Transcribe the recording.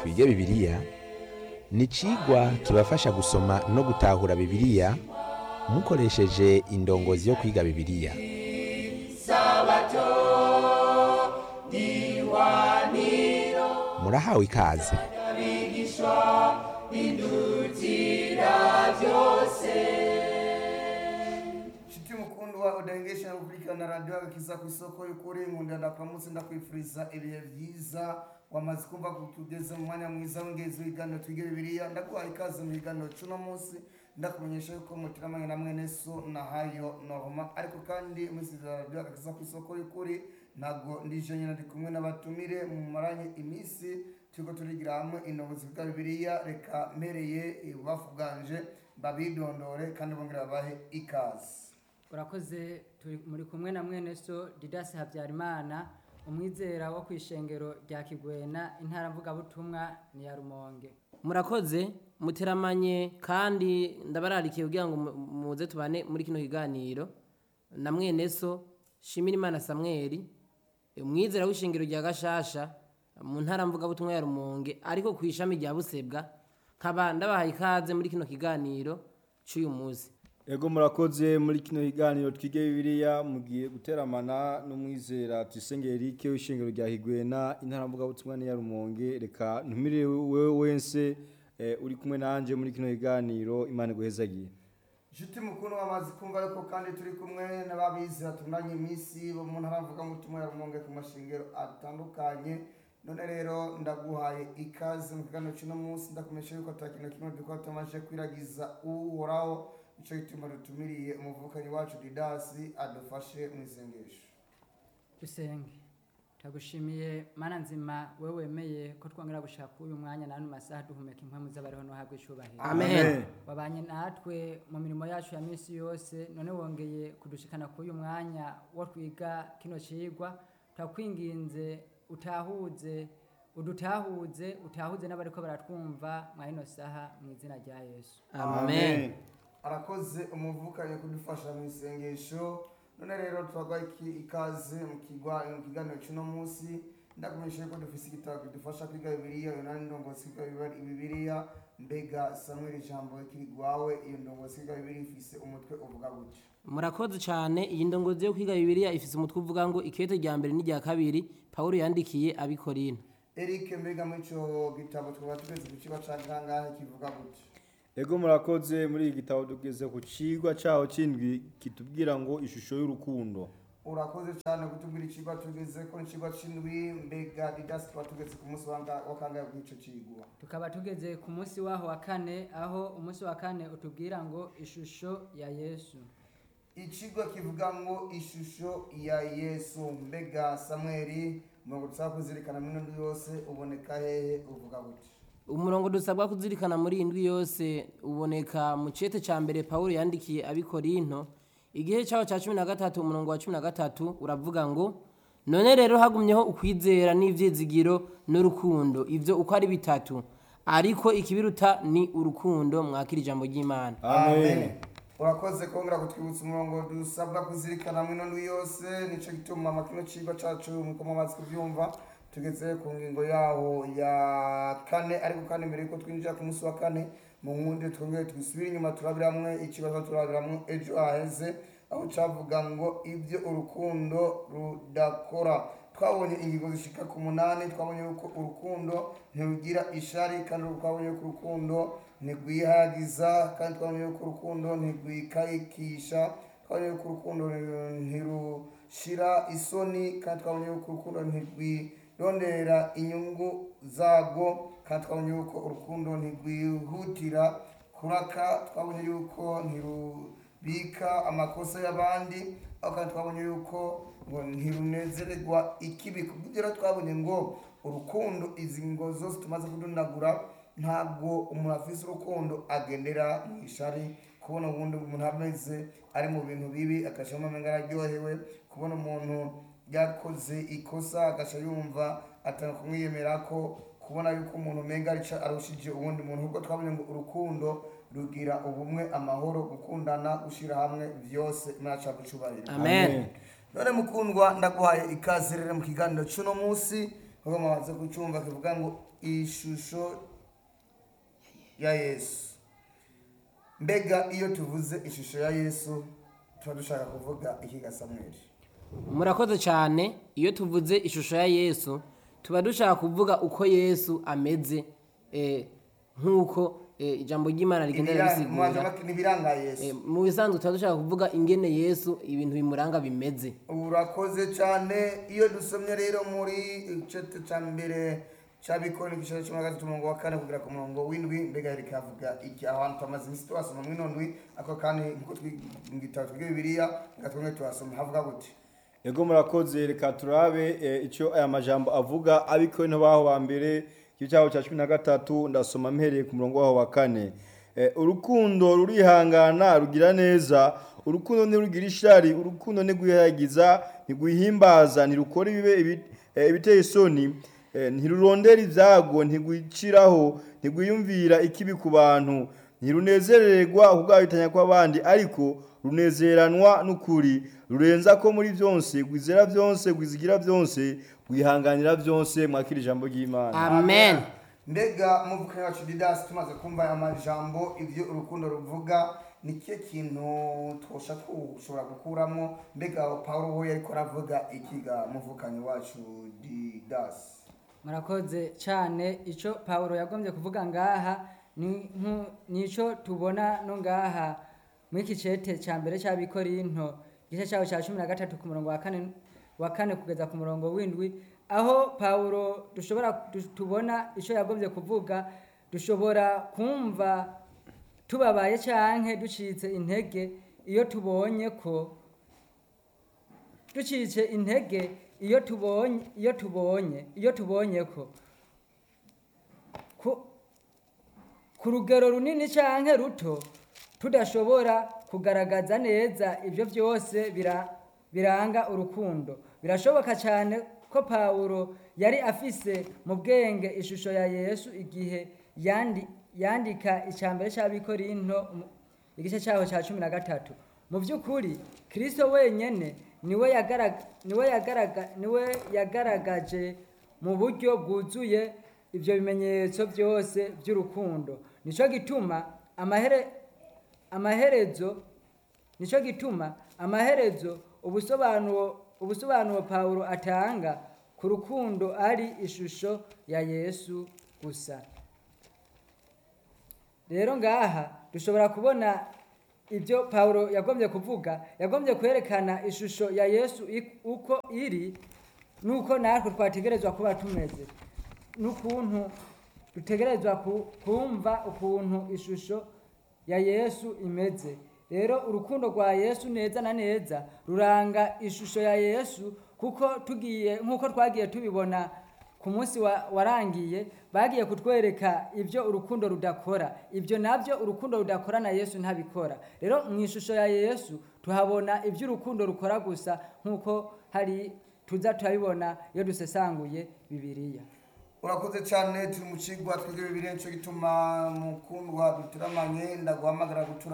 twige bibiliya ni icigwa kibafasha gusoma no gutahura bibiliya mukoresheje indongozi yo kwiga bibiliya murahawe ikaze Shiti mukundwa wa udengesha gukurikirana radiyo agakiza ku isoko y'ukuri nkunda ndakuramutse ndakwifuriza ibihe byiza wamaze kumva ko tugeze mu mwanya mwiza w'ingenzi w'ibiganiro twige bibiliya ndaguhaye ikaze mu biganiro cy'uno munsi ndakumenyesha yuko mutiramanye na mwene so na hayo norma ariko kandi musizera radiyo agakiza ku isoko y'ukuri ntabwo ndije nyine ndi kumwe n'abatumire mu maranye iminsi turiko turigira hamwe indobozi bwa bibiliya reka mpereye ibubafu bwanje babidondore kandi bongera babahe ikaze urakoze turi muri kumwe na mwene so didasi habyarimana umwizera wo ku ishengero rya kigwena intara mvugabutumwa ni ya rumonge murakoze muteramanye kandi ndabararikiye kugira ngo mu- muze tubane muri kino kiganiro na mwene so shimira imana samweli umwizera w'ishingiro rya gashasha mu ntara mvugabutumwa ya rumonge ariko ku ishami rya busebwa nkaba ndabahaye ikaze muri kino kiganiro cy'uyu munsi Ego murakoze muri kino kiganiro twige bibiliya mugiye guteramana n'umwizera Tuyisenge Eric w'ishingiro rya Higwena intara mvuga butumwa ya Rumonge reka ntumire wewe wense eh, uri kumwe nanje muri kino kiganiro Imana guhezagiye Juti mukuru wamaze kumva yuko kandi turi kumwe n'ababizi batunganya iminsi bo mu ntara mvuga mutumwa ya Rumonge ku mashingiro atandukanye none rero ndaguhaye ikaze mu kiganiro cy'uno munsi ndakumenyesha yuko atakintu kimwe dukora tumaze kwiragiza uhoraho ico gituma dutumiriye umuvukanyi wacu Didasi adufashe mu isengesho dusenge tagushimiye mana nzima we wemeye ko twongera gushaka uyu mwanya n'ano masaha duhumeka impwemu z'abariho n'uhabwa icubahiro amen wabanye natwe mu mirimo yacu ya minsi yose none wongeye kudushikana kuri uyu mwanya wo twiga kino cigwa turakwinginze utahuze udutahuze utahuze n'abariko baratwumva mwa ino saha mu izina rya yesu amen arakoze umuvukanyi kudufasha mu isengesho none rero turaguha iki- ikaze mu kigwa mu kiganiro cy'uno munsi ndakumenyesha yuko dufise igitabo kidufasha kwiga bibiliya iyo nani ndongozi kwiga Bibali- bibiliya mbega samweli ijambo kirigwawe iyo ndongozi kwiga bibiliya ifise umutwe uvuga gutya murakoze cyane iyi ndongozi yo kwiga bibiliya ifite umutwe uvuga ngo ikete rya mbere n'irya kabiri pawulo yandikiye abikorina eric mbega muri ico gitabo twaba tugeze ku kigo ca kangahe kivuga gutya Ego murakoze muri iki gitabo tugeze ku cigwa caho cindwi kitubwira ngo ishusho y'urukundo urakoze cyane kutubwira icigwa tugeze ko icigwa c'indwi mbega didasi twaba tugeze ku munsi wa nga- wa kangahe bw'ico cigwa tukaba tugeze ku munsi waho wa kane aho umunsi wa kane utubwira ngo ishusho ya yesu ikigo kivuga ngo ishusho ya yesu mbega samweli umurongo dusaba kuzirikana muri ino yose uboneka hehe uvuga gutya umurongo dusabwa kuzirikana muri iyi ndwi yose uboneka mu cete cya mbere pawulo yandikiye abikorinto igihe cyaho cya cumi na gatatu umurongo wa cumi na gatatu uravuga ngo none rero hagumyeho ukwizera n'ibyizigiro n'urukundo ibyo uko ari bitatu ariko ikibiruta ni urukundo mwakira ijambo ry'imana Amen. urakoze kongera kutwibutsa umurongo dusabwa kuzirikana muri ino yose nicyo gituma amakino cigwa cacu nkuko mumaze kubyumva tugeze ku ngingo yaho ya kane ariko kandi mbere yuko twinjira ku munsi wa kane mu nkundi twongere twisubire inyuma turabiramwe ikibazo turabiramwe ejo haheze aho cavuga ngo ibyo urukundo rudakora twabonye ingingo zishika ku munani twabonye yuko urukundo ntirugira ishari kandi twabonye yuko urukundo ntirwihagiza kandi twabonye yuko urukundo ntirwikayikisha twabonye yuko urukundo ntirushira isoni kandi twabonye yuko urukundo ntirwirondera inyungu zarwo kandi twabonye yuko urukundo ntirwihutira kuraka twabonye yuko ntirubika amakosa y'abandi aho kandi twabonye yuko ngo ntirunezererwa ikibi kubyo rero twabonye ngo urukundo izi ngo zose tumaze kudunagura ntabwo umuntu afise urukundo agendera mu ishari kubona ubundi umuntu ameze ari mu bintu bibi agashamo amenga araryohewe kubona umuntu yakoze ikosa agasha yumva atanga kumwiyemera ko kubona yuko umuntu umenga arico arushije uwundi muntu ubwo twabonye ngo urukundo rugira ubumwe amahoro gukundana gushyira hamwe byose mwaca gucubahira amen none mukundwa ndaguhaye ikaze rero mu kiganiro cy'uno munsi nk'uko mumaze kucyumva kivuga ngo ishusho ya yesu mbega iyo tuvuze ishusho ya yesu tuba dushaka kuvuga iki ga samweli murakoze cyane iyo tuvuze ishusho ya yesu tuba dushaka kuvuga uko yesu ameze eh, nk'uko eh, ijambo ry'imana rigenda ribisigura n'ibiranga yesu Eh, mu bisanzwe tuba dushaka kuvuga ingene yesu ibintu bimuranga bimeze urakoze cyane iyo dusomye rero muri igice cya mbere cy'abikora igice cya cumi na gatatu umurongo wa kane kugera ku murongo w'indwi mbega rikavuga iki aho hantu tumaze iminsi tuhasoma muri ino ndwi ariko kandi nkuko twi- mu gitabo twiga bibiliya reka twemwe tuhasoma havuga gute Ego murakoze reka turabe eh, icyo aya majambo avuga abiko no baho ba mbere igice cyaho cya 13 ndasoma mpereye ku murongo waho wa kane Eh, urukundo rurihangana rugira neza urukundo ntirugira ishari urukundo ntigwihagiza ntigwihimbaza ntirukora ibibe ibi- eh, ibiteye isoni eh, ntirurondera ibyago ntigwiciraho ntigwiyumvira ikibi ku bantu ntirunezererwa kubwabitanya kw'abandi ariko runezeranwa n'ukuri rurenza ko muri byose gwizera byose gwizigira byose gwihanganira byose mwakira ijambo ry'imana amen mbega muvuka wacu didasi tumaze kumva aya majambo ibyo urukundo ruvuga ni cyo kintu twosha tushobora gukuramo mbega paul we ariko aravuga ikiga muvukanyi wacu didasi murakoze cyane icyo paul yagombye kuvuga ngaha ni nku- ni icyo tubona no ngaha muri iki cete cya mbere cy'abikorinto igice cyaho cya cumi na gatatu ku murongo wa kane wa kane kugeza ku murongo w'indwi aho paul dushobora du- tubona icyo yagombye kuvuga dushobora kumva tubabaye cyangwa ducitse intege iyo tubonye ko ducitse intege iyo tubonye iyo tubonye iyo tubonye ko ku, ku rugero runini cyangwa ruto tudashobora kugaragaza neza ibyo byose bira, biranga urukundo birashoboka cyane ko pawulo yari afise mu bwenge ishusho ya yesu igihe yandi, yandika icyambere cy'abikorinto mu- igice cyaho cya cumi na gatatu mu by'ukuri kirisito wenyine niwe yagaraga- niwe yagaraga- niwe yagaragaje mu buryo bwuzuye ibyo bimenyetso byose by'urukundo nicyo gituma amahere amaherezo nicyo gituma amaherezo ubusobanuro ubusobanuro pawulo atanga ku rukundo ari ishusho ya yesu gusa rero ngaha dushobora kubona ibyo pawulo yagombye kuvuga yagombye kwerekana ishusho ya yesu ik- uko iri nuko natwe twategerezwa kuba tumeze n'ukuntu dutegerezwa ku- kumva ukuntu ishusho ya yesu imeze rero urukundo rwa yesu neza na neza ruranga ishusho ya yesu kuko tugiye nk'uko twagiye tubibona ku munsi wa- warangiye bagiye kutwereka ibyo urukundo rudakora ibyo nabyo urukundo rudakora na yesu ntabikora rero mu ishusho ya yesu tuhabona ibyo urukundo rukora gusa nk'uko hari tuza turabibona iyo dusesanguye bibiliya urakoze cyane turi mu kigwa twebwe bibiri nicyo gituma mukundwa duturamanye ndaguhamagara gutura